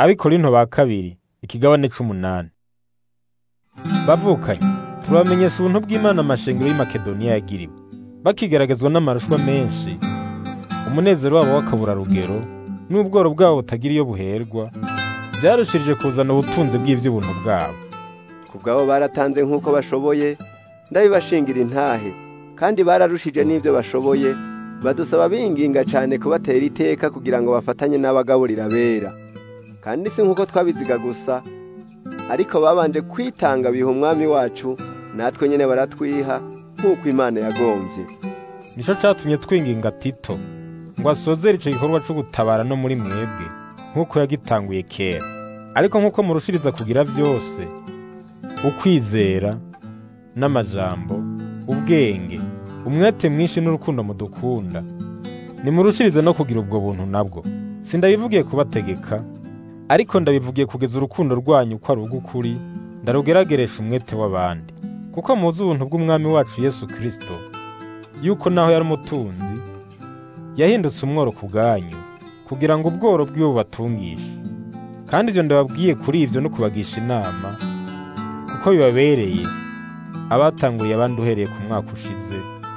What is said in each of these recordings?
abikorinto ba kabiri ikigabane c'umunani bavukanye turabamenyesha ubuntu bw'imana amashengero y'i makedoniya yagiriwe bakigaragazwa n'amarushwa menshi umunezero wabo w'akaburarugero n'ubworo bwabo butagira iyo buherwa byarushirije kuzana ubutunzi bw'ivy'ubuntu bwabo ku bwabo baratanze nk'uko bashoboye ndabibashingira intahe kandi bararushije n'ibyo bashoboye badusaba binginga cyane kubatera iteka kugira ngo bafatanye n'abagaburira bera kandi si nk'uko twabiziga gusa ariko babanje kwitanga biha umwami wacu natwe nyine baratwiha nk'uko imana yagombye nico catumye twinginga tito ngo asozere ico gikorwa co gutabara no muri mwebwe nk'uko yagitanguye kera ariko nk'uko murushiriza kugira vyose ukwizera n'amajambo ubwenge umwete mwinshi n'urukundo mudukunda nimurushirize no kugira ubwo buntu nabwo sindabivugiye kubategeka ariko ndabivugiye kugeza urukundo rwanyu ko ari urw'ukuri ndarugerageresha umwete w'abandi kuko muzi ubuntu bw'umwami wacu yesu kirisito yuko naho yari umutunzi yahindutse umworo ku bwanyu kugira ngo ubworo bwiwe bubatungishe kandi ibyo ndababwiye kuri ibyo no kubagisha inama kuko bibabereye abatanguriye abandi uhereye ku mwaka ushize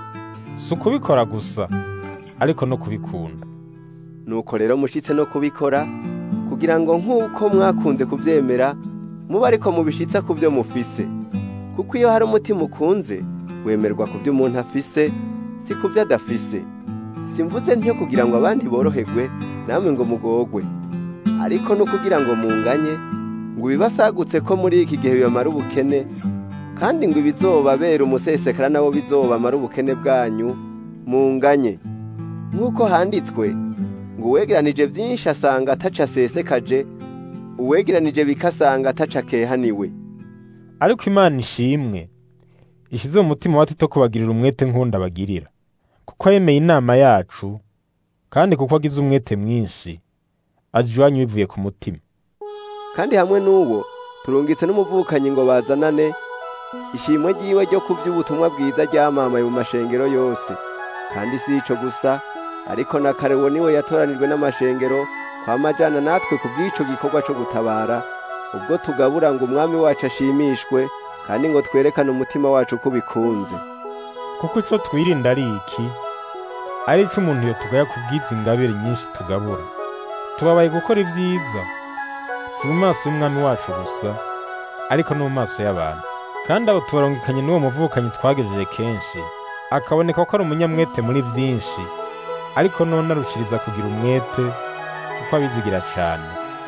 si ukubikora gusa ariko no kubikunda nuko rero mushitse no kubikora kugira ngo nk'uko mwakunze kubyemera muba ariko mubishitsa ku byo mufise kuko iyo hari umutima ukunze wemerwa ku byo umuntu afise si ku byo adafise simvuze ntiyo kugira ngo abandi boroherwe namwe ngo mugogwe ariko no kugira ngo munganye ngo ibibasagutse ko muri iki gihe bibamara ubukene kandi ngo ibizobabera umusesekara nabo bizobamara ubukene bwanyu munganye nk'uko handitswe ngo uwegeranije byinshi asanga ataca asesekaje uwegeranije bikasanga ataca akehaniwe ariko imana ishimwe ishyize mu mutima wa tito kubagirira umwete nk'undi abagirira kuko yemeye inama yacu kandi kuko agize umwete mwinshi aje iwanyu bivuye ku mutima kandi hamwe n'uwo turungitse n'umuvukanyi ngo bazanane ishimwe ry'iwe ryo ku by'ubutumwa bwiza ryamamaye mu mashengero yose kandi si ico gusa ariko na karewo niwe yatoranijwe n'amashengero kwamajana natwe ku bw'ico gikorwa co gutabara ubwo tugabura ngo umwami wacu ashimishwe kandi ngo twerekane umutima wacu ko bikunze kuko ico twirinda ari iki ari ico umuntu yo tugaya ku bw'izi ngabire nyinshi tugabura tubabaye gukora ivyiza si mu maso y'umwami wacu gusa ariko no mu maso y'abantu kandi abo tubarungikanye n'uwo muvukanyi twagejeje kenshi akaboneka ko ari umunyamwete muri vyinshi ariko none arushiriza kugira umwete kuko abizigira cane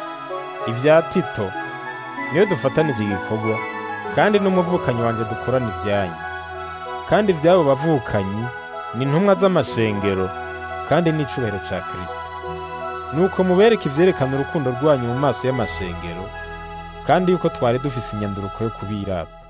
ivya tito niyo dufatanije igikorwa kandi n'umuvukanyi wanje dukorana ivyanyu kandi ivy'abo bavukanyi ni intumwa z'amashengero kandi n'icubahiro ca kristo nuko mubereke ivyerekana urukundo rwanyu mu maso y'amashengero kandi yuko twari dufise inyanduruko yo kubirata